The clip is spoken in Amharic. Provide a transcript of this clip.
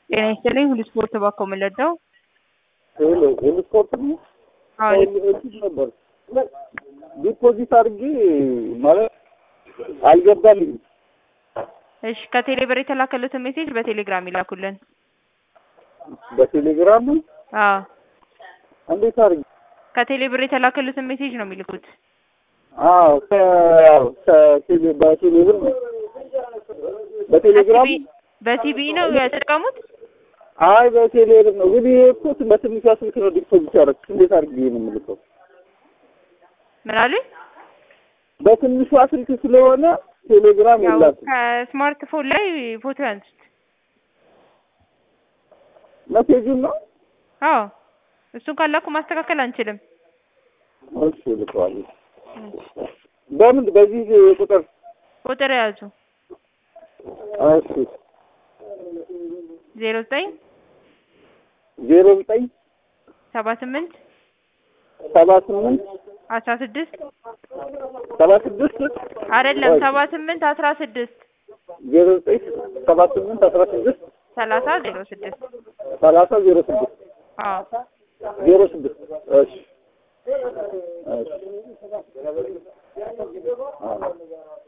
ጤና ይስጥልኝ ሁሉ ስፖርት ባኮ የምንለዳው ሄሎ ሄሎ ስፖርት ነው። አሁን እንትን ነበር ዲፖዚት አድርጌ ማለት አልገባልኝም። እሺ ከቴሌ ብር የተላከሉትን ሜሴጅ በቴሌግራም ይላኩልን። በቴሌግራም ነው። አዎ እንዴት አድርጌ? ከቴሌ ብር የተላከሉትን ሜሴጅ ነው የሚልኩት። አዎ ከ- ከቴሌ በቴሌ ብር ነው። በቴሌግራም በቲቪ በቲቪ ነው የተጠቀሙት። አይ በቴሌ ብር ነው። ግን ይሄ እኮ በትንሿ ስልክ ነው ዲፖዚት ያደረኩት። እንዴት አድርጌ ነው የምልከው? ምን አሉኝ? በትንሿ ስልክ ስለሆነ ቴሌግራም ያው የላትም። ከስማርትፎን ላይ ፎቶ ያንሱት። መሴጁን ነው አዎ እሱን ካላኩ ማስተካከል አንችልም። እሺ ልከዋለሁ። በምን በዚህ ቁጥር ቁጥር የያዙ እሺ ዜሮ ዘጠኝ ዜሮ ዘጠኝ ሰባ ስምንት ሰባ ስምንት አስራ ስድስት ሰባ ስድስት አይደለም ሰባ ስምንት አስራ ስድስት ዜሮ ዘጠኝ ሰባ ስምንት አስራ ስድስት ሰላሳ ዜሮ ስድስት ሰላሳ ዜሮ ስድስት አዎ ዜሮ ስድስት እሺ እሺ አዎ